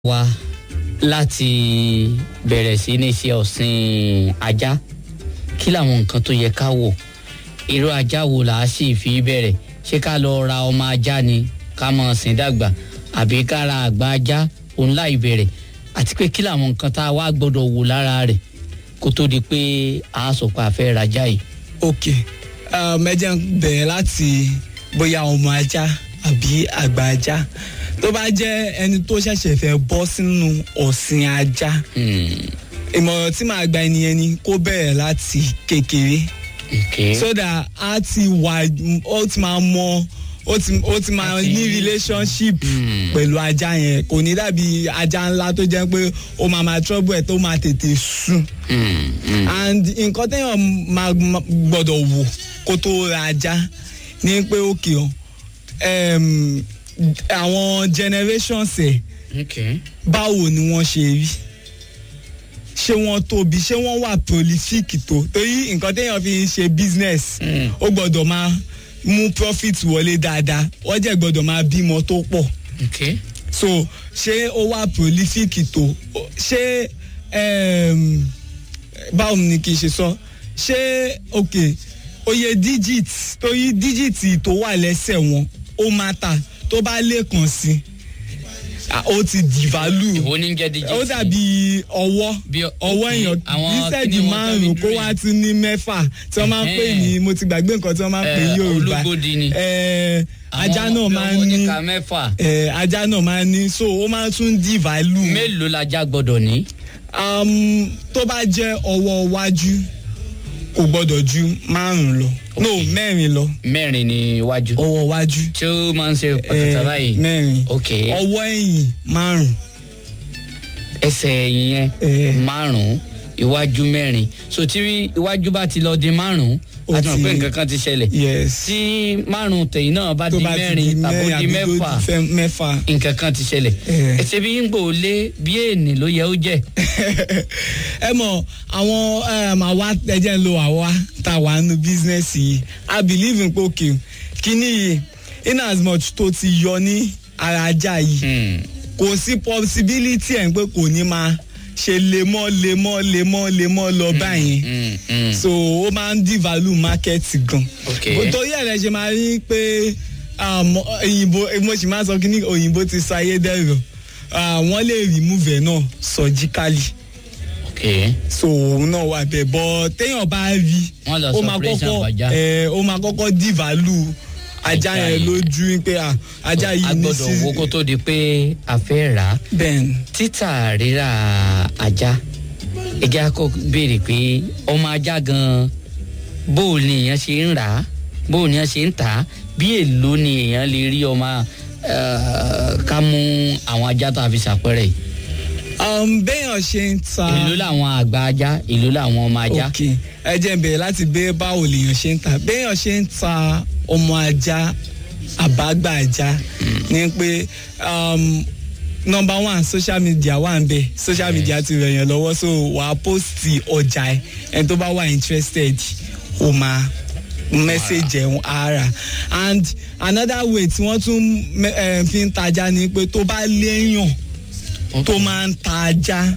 wa láti bẹ̀rẹ̀ sí ní ṣe ọ̀sìn ajá kí làwọn nǹkan tó yẹ ká wò irú ajá wo là á sì fi bẹ̀rẹ̀ ṣé ká lọ ra ọmọ ajá ni ká mọ̀ sìn dàgbà àbí ká ra àgbà ajá òun láì bẹ̀rẹ̀ àti pé kí làwọn nǹkan tá a wá gbọ́dọ̀ wò lára rẹ̀ kó tó di pé a sọ pé a fẹ́ rajá yìí. ok um, ẹ jẹ́ n bẹ̀rẹ̀ láti bóyá ọmọ ajá àbí àgbà ajá tó bá jẹ́ ẹni tó ṣẹ̀ṣẹ̀ fẹ́ bọ́ sínú ọ̀sìn ajá Hmm, ìmọ̀ràn tí màá gba ẹnìyẹn ni kó bẹ̀rẹ̀ láti kékeré okay. so that a ti wà ó ti máa mọ ó ti ó ti máa A ti- ní relationship Hmm. pẹ̀lú ajá yẹn kò ní dàbí ajá ńlá tó jẹ́ pé ó máa máa trouble ẹ̀ tó máa tètè sùn Hmm, hmm. and nǹkan téèyàn máa máa gbọ́dọ̀ wò kó tó ra ajá ní pé òkè o um, àwọn generations ẹ̀ okay. báwo ni wọ́n ṣe rí ṣé wọ́n tóbi ṣé wọ́n wà prolific tó torí nǹkan téèyàn fi ń ṣe business Mm. ó gbọ́dọ̀ máa mú profit wọlé dáadáa wọ́n jẹ́ gbọ́dọ̀ máa bímọ tó pọ̀ okay. so ṣé ó wà prolific tó Ó- ṣé um, báwo ni kì í ṣe sọ ṣé ok oye digit torí digit tó wà lẹ́sẹ̀ wọn ó máa ta tó bá lè kàn sí ah, ó ti devalue ìwo ní jẹ́ díjì ó dàbí ọwọ́ Bí ọ- ọwọ́ ok, èèyàn àwọn bísẹ̀dì kíni wọn márùn-ún tẹ́bi kó dúró wá yẹn. tún ní mẹ́fà tí wọ́n máa ń pè ní mo ti gbàgbé nǹkan tí wọ́n máa ń pè ní Eh, yorùbá olúgbòdì ni. Eh, ajá Àwọn náà máa ń ọmọ ní oníka mẹ́fà eh, ajá náà máa ń ní so ó máa tún di value mélòó lajá gbọ́dọ̀ ní. um, tó bá jẹ́ ọwọ́ iwájú kò gbọ́dọ̀ ju márùn-ún lọ no mẹ́rin lọ mẹ́rin ní iwájú. ọwọ́ iwájú tí ó máa ń ṣe pàtàkì eh, báyìí. mẹ́rin ok ọwọ́ ẹ̀yìn márùn-ún ẹsẹ̀ ẹ̀yìn yẹn Eh. márùn-ún iwájú mẹ́rin so tí iwájú bá ti lọ di márùn-ún Ó a ti mọ̀ ti- pé nǹkan kan ti ṣẹlẹ̀. yes tí márùn-ún tẹ̀yìn náà bá tó di bá ti di mẹ́rin tàbí mẹ́rin di àbí tó mẹ́fà di fẹ́- mẹ́fà nǹkan kan ti ṣẹlẹ̀. Eh. ẹsẹ̀ bí ń gbò lé bí èèní ló yẹ ó jẹ́. ẹ mọ àwọn um, àwa ẹjẹ ń lo àwa tá a wà nínú bísínẹ́sì yìí i believe in pé òkè kíní yìí in as much tó ti yọ ní ara ajá yìí Hmm. kò sí possibility ẹ̀ pé kò ní máa ṣe lemọ́ lemọ́ lemọ́ lemọ́ lọ báyìí Hmm, hmm. so ó máa ń devalue market gan Ok. Bó- torí ẹ̀ lẹ́ ṣe máa rí pé um, òyìnbó mo sì máa sọ kí ní òyìnbó ti sọ ayédèrú Ah, wọ́n lè remove ẹ̀ náà surgically ok so òun náà wà bẹ́ẹ̀ bọ́ téèyàn bá rí Wọ́n lọ ó sọ máa operation kọ́kọ́ fàájà. ẹ̀ ó máa kọ́kọ́ devalue ajá Ajá yẹn yẹn. lójú pé ah, ajá a yìí ní gbọ́dọ̀ wo kó tó di pé a fẹ́ rà á. bẹ́ẹ̀ títà rírà ajá ẹjẹ akọ béèrè pé ọmọ ajá gan bó o ní èèyàn ṣe ń rà á bó o ní èèyàn ṣe ń tà á bí èlò ni èèyàn lè rí ọmọ eh, ká mú àwọn ajá tá a fi ṣàpẹrẹ yìí um, béèyàn ṣe ń ta èlò làwọn àgbà ajá èlò làwọn ọmọ ajá ok ẹ jẹ́ n bẹ̀rẹ̀ láti bẹ́ẹ̀ báwo lèèyàn ṣe ń ta béèyàn ṣe ń ta ọmọ ajá àbágbà ajá ní pé um, number one social media wà ń bẹ social media ti rẹ̀ yàn lọ́wọ́ so wà á post ọjà ẹ ẹni tó bá wà interested ó máa message ẹ̀ ara and another way tí wọ́n tún me- eh, fi ń tajà ni pé tó bá léèyàn tó máa ń ta ajá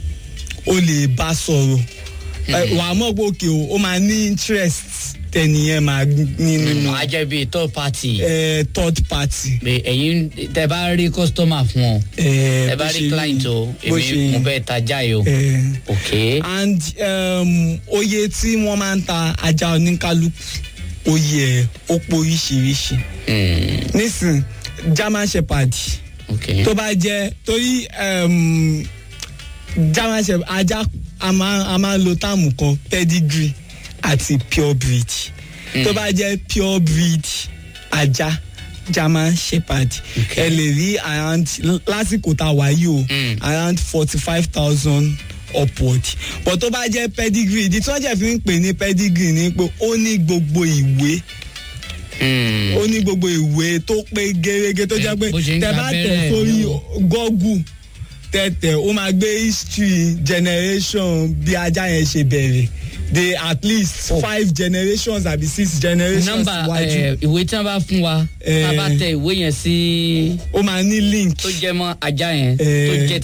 o lè bá sọ̀rọ̀ Ẹ, wàá mọ̀ pé òkè o ó máa ní interest tẹnìyẹn máa ní nínú ajá bíi third party ẹ, third party. pé ẹ̀yin tẹ bá rí customer fún ọ ẹ, ẹ bá bó rí ṣe client o bó èmi ṣe- mo bẹ́ẹ̀ tajà yìí o ẹ, ok and um, oye tí wọ́n máa ń ta ajá oníkálukú oye ẹ̀ ó pọ̀ oríṣiríṣi Hmm, nísìn german shepherd ok tó bá jẹ́ torí um, german shepherd ajá a máa a máa ń lo táàmù kan pedigree àti pure breed tó bá jẹ́ pure breed ajá german shepherd Okay. ẹ lè rí around lásìkò tá a wà yìí o Mm. around forty five thousand upward but tó bá jẹ́ pedigree ìdí tí wọ́n jẹ́ fi ń pè ní pedigree ni pé ó ní gbogbo ìwé Hmm. ó ní gbogbo ìwé tó pé gérégé tó jẹ́ pé bó ṣe ń tẹ gba bá tẹ̀ abẹ́rẹ́ sórí ni o. gọ́gù tẹ̀tẹ̀ ó máa gbé history generation bí ajá yẹn ṣe bẹ̀rẹ̀ de at least Oh. five generations àbí six generations nọ́mbà iwájú eh, ìwé tí wọn bá fún wa tá a bá Eh. tẹ ìwé yẹn sí ó máa ní link tó jẹ mọ́ ajá yẹn tó Eh. jẹ